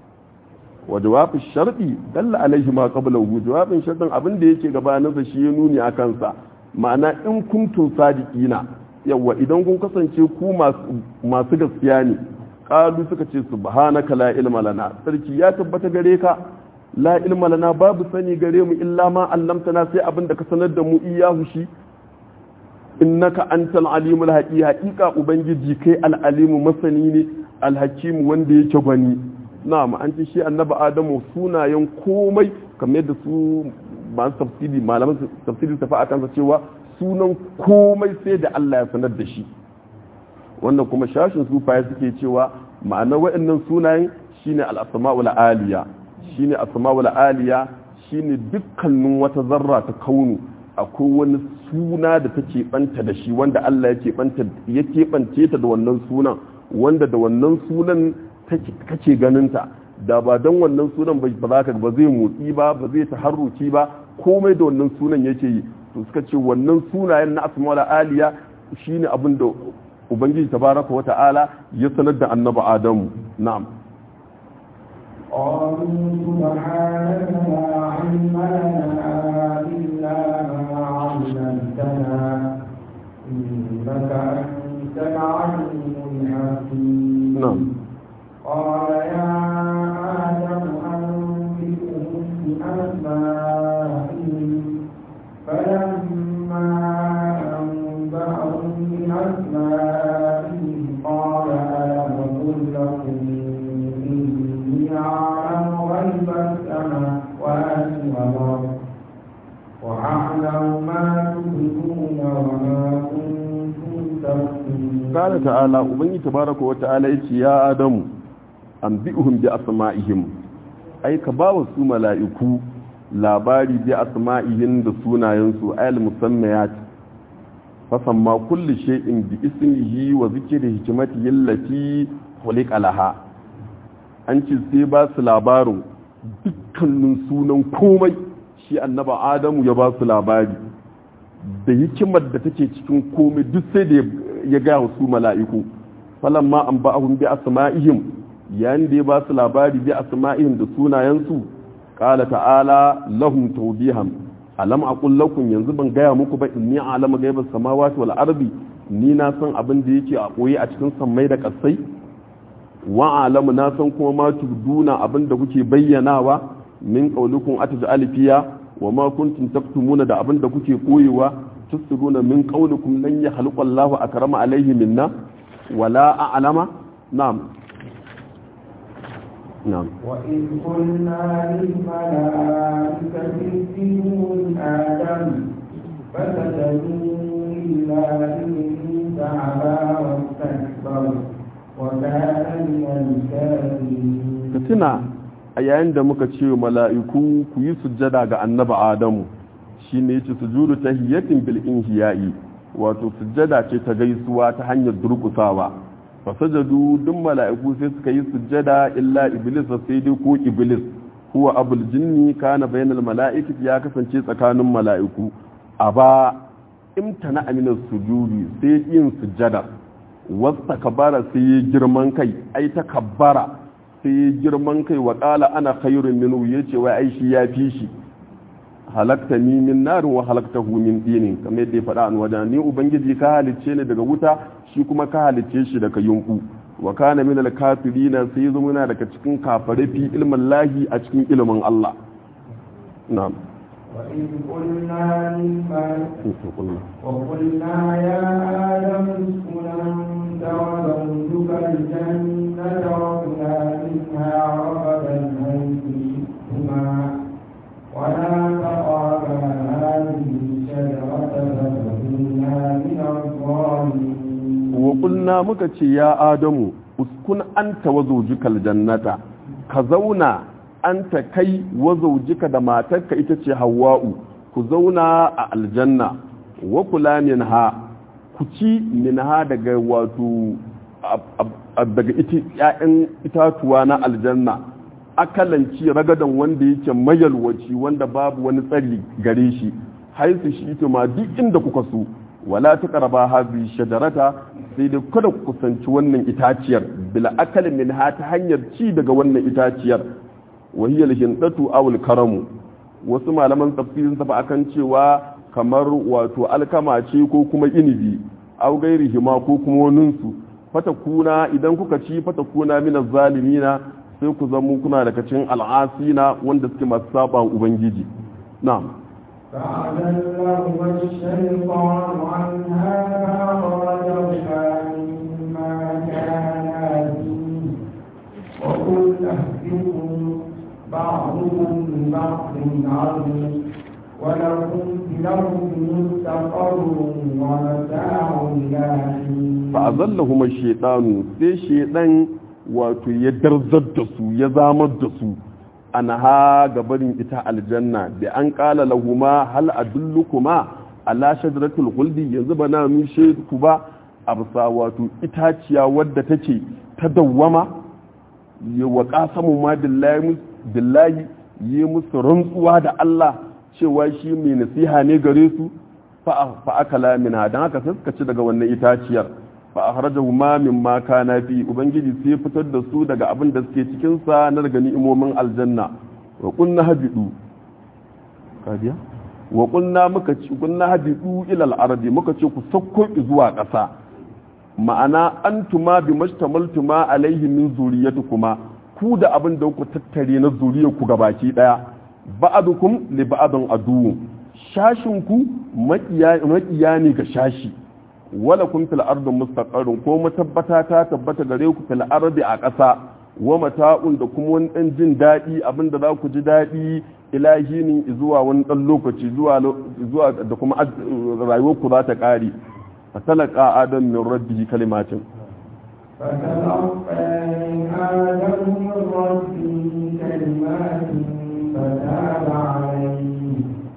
wa jawabin sharɗi dalla alaihi ma qablahu jawabin sharɗin abin da yake gabaninsa shi ya nuni a kansa ma'ana in kuntum sadiqina yawa idan kun kasance ku masu gaskiya ne ƙalu suka ce subhanaka la ilma lana sarki ya tabbata gare ka la ilma lana babu sani gare mu illa ma allamtana sai abin da ka sanar da mu iyahu shi innaka antal alimul haqi haqiqa ubangiji kai al alimu masani ne al hakim wanda yake gwani na'am an ce shi annabi adamu sunayen komai kamar yadda su masu tafsiri malaman tafsiri tafi a kansa cewa sunan komai sai da Allah ya sanar da shi wannan kuma shashin sufaye suke cewa ma'ana waɗannan sunayen shine al-asma'ul aliya shine asma'ul aliya shine dukkanin wata zarra ta kaunu akwai wani suna da take banta da shi wanda Allah yake banta yake bance ta da wannan sunan wanda da wannan sunan kake ganin ta da ba don wannan sunan ba za ka ba zai motsi ba ba zai taharruki ba komai da wannan sunan yake yi to suka ce wannan sunayen na asma'ul aliya shine abin da ubangiji tabaraka wa ta'ala ya sanar da annabi adamu na'am قالوا سبحانك لا علم لنا إلا ما علمتنا إنك أنت العليم الحكيم نعم قال يا آدم أنبئهم بأسمائهم فلما أنبأهم بأسمائهم قال ألم أقل لكم إني أعلم غيب السماوات والأرض وأعلم ما تبدون وما كنتم تكتمون قال تعالى ubangiji tabaraka wa ta'ala yace ya adamu anbi'uhum bi asma'ihim ai ka ba wa su mala'iku labari bi asma'ihim da sunayensu ayal musammayat fasamma kulli shay'in bi ismihi wa zikri hikmatihi allati khuliqa laha an ce sai ba su labarin dukkanin sunan komai shi annaba adamu ya ba su labari da hikimar da take cikin komai duk sai da ya gaya su mala'iku falamma an ba'ahum bi asma'ihim yayin da ya ba su labari bi asma'ihim da sunayensu qala ta'ala lahum tawbihan alam aqul lakum yanzu ban gaya muku ba inni a'lamu ghaibas samawati wal ardi ni na san abin da yake a koyi a cikin sammai da kasai wa alamu na san kuma ma tubduna abin da kuke bayyanawa min qaulukum ataj'al fiya wa ma kuntum taktumuna da abin da kuke koyewa tusiruna min qaulukum lan yakhluqa Allahu akrama alayhi minna wala a'lama na'am نعم وإذ قلنا للملائكة اسجدوا لآدم فسجدوا إلا إبليس أبى واستكبر وكان من الكافرين ka tuna a yayin da muka ce mala'iku ku yi sujjada ga annaba adamu shi ne ce sujudu ta hiyatin bil inhiya'i wato sujjada ce ta gaisuwa ta hanyar durkusawa fasajadu duk mala'iku sai suka yi sujjada illa iblis sai dai ko iblis huwa abul jinni kana bainal mala'ikati ya kasance tsakanin mala'iku aba imtana aminas sujudi sai yin sujjada wasta kabara sai yi girman kai ai ta kabbara sai yi girman kai wa ƙala ana khairun minu ya ce wai aishi ya fi shi halakta ni min narin wa halakta hu min dinin kamar yadda ya faɗa an wajen ni ubangiji ka halicce ni daga wuta shi kuma ka halicce shi daga yunku wa kana min al-kafirina sai zo muna daga cikin kafare fi ilmin lahi a cikin ilimin Allah na'am وإذ قلنا للملائكة وقلنا يا آدم اسكن أنت وزوجك الجنة وكلا منها رغدا حيث شئتما ولا تقربا هذه الشجرة فتكونا من الظالمين وقلنا مكتش يا آدم اسكن أنت وزوجك الجنة كزونا anta kai wazaujika da matarka ita ce hawa'u ku zauna a aljanna wa kula minha ku ci minha daga wato daga ‘ya'yan itatuwa na aljanna akalanci ragadan wanda yake mayalwaci wanda babu wani tsari gare shi haisu shi ma duk inda kuka so wala ta karaba hazi shajarata sai dai kada ku kusanci wannan itaciyar bila akal minha ta hanyar ci daga wannan itaciyar wahiyar hindatu awul karamu wasu malaman tafsirin tafi akan cewa kamar wato alkama ce ko kuma inibi aw gairi hima ko kuma waninsu fata kuna idan kuka ci fata kuna min zalimina sai ku zama kuna daga cikin al'asina wanda suke masu saba ubangiji na'am فأذلهما الشيطان عنها فأخرجهما مما كانا فيه وقل أهدكم بعضكم لبعض عدو ولكم في الأرض مستقر ومتاع إلى حين فأظلهما الشيطان sai shaidan wato ya darzar da su ya zamar da su ana ha gabarin ita aljanna da an kala lahuma hal adullukuma ala shajaratul khuldi yanzu ba na nushe ku ba a bisa wato itaciya wadda take ta dawwama ya wa qasamu ma billahi billahi yi musu rantsuwa da Allah cewa shi mai nasiha ne gare su fa akala minha dan haka sai suka ci daga wannan itaciyar fa akhrajahu ma mimma kana fi ubangiji sai fitar da su daga abin da suke cikin sa na daga ni'imomin aljanna wa kunna habidu kadiya wa kunna muka ci kunna habidu ila al-ardi muka ce ku sakko zuwa ƙasa ma'ana antuma bi mashtamaltuma alaihi min zuriyatukuma ku da abin da ku tattare na zuriyar ku gabaki daya ba'adukum li ba'adun adu shashin ku makiya ne ga shashi wala kun fil ardi mustaqarrun ko matabbata ta tabbata gare ku fil ardi a ƙasa wa mata'un da kuma wani dan jin daɗi abinda za ku ji daɗi ilahinin zuwa wani dan lokaci zuwa zuwa da kuma rayuwar ku za ta ƙare fatalaka adam min rabbihi kalimatin فتلقى آدم من ربه كلمات فتاب عليه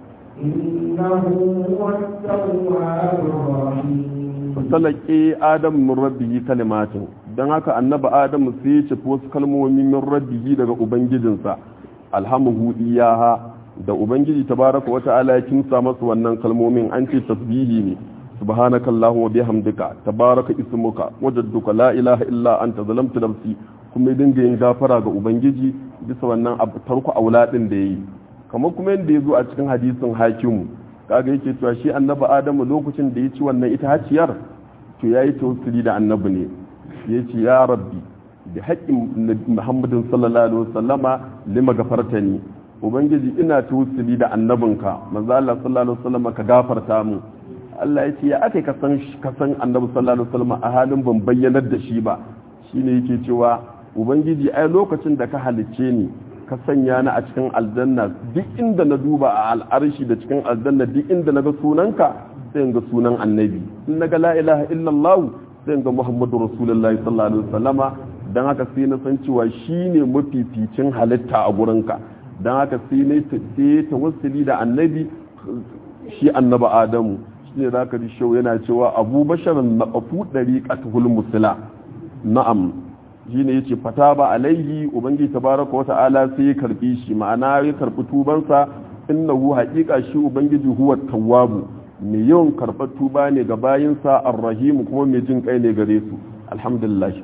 إنه هو التواب الرحيم fatalaki adam min rabbihi kalimatin dan haka annabi adam sai ya ci wasu kalmomi min rabbihi daga ubangijinsa alhamuhu iyaha da ubangiji tabaraka wa ta'ala ya kimsa masa wannan kalmomin an ce tasbihi ne subhanaka allahumma bihamdika tabaraka ismuka wajadduka la ilaha illa anta zalamtu nafsi kuma ya dinga yin gafara ga ubangiji bisa wannan tarku auladin da yayi kamar kuma yadda ya zo a cikin hadisin hakimu kaga yake cewa shi annabi adamu lokacin da ya ci wannan ita haciyar to yayi tawassuli da annabi ne yace ya rabbi bi haqqin muhammadin sallallahu alaihi wasallama lima gafartani ubangiji ina tawassuli da annabinka manzo Allah sallallahu alaihi wasallama ka gafarta mu Allah ya ce ya aka ka san ka san annabi sallallahu alaihi wasallama a halin ban bayyanar da shi ba shine yake cewa ubangiji ai lokacin da ka halicce ni ka sanya ni a cikin aljanna duk inda na duba a al'arshi da cikin aljanna duk inda na ga sunanka sai ga sunan annabi in na ga la ilaha illallah sai ga muhammadu rasulullahi sallallahu alaihi wasallama dan haka sai na san cewa shine mafificin halitta a gurinka dan haka sai na sai tawassuli da annabi shi annaba adamu shine zaka ji shau yana cewa abubashar na qafu dariqatul musila na'am shi ne ya ce fata ba alaihi ubangi tabaraka wa ta'ala sai ya karbi shi ma'ana ya karbi tubansa innahu haqiqa shi ubangiji huwa tawwabu mai yawan karɓar tuba ne ga bayinsa arrahimu kuma mai jin kai ne gare su alhamdulillah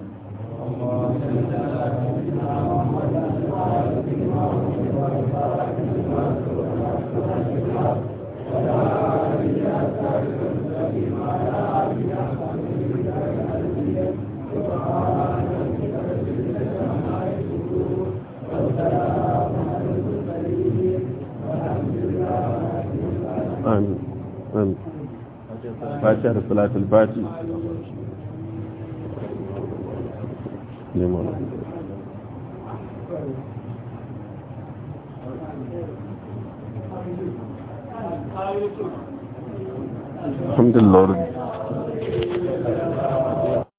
آمين آمين فاتحة صلاة الفاتح لمن الحمد لله رب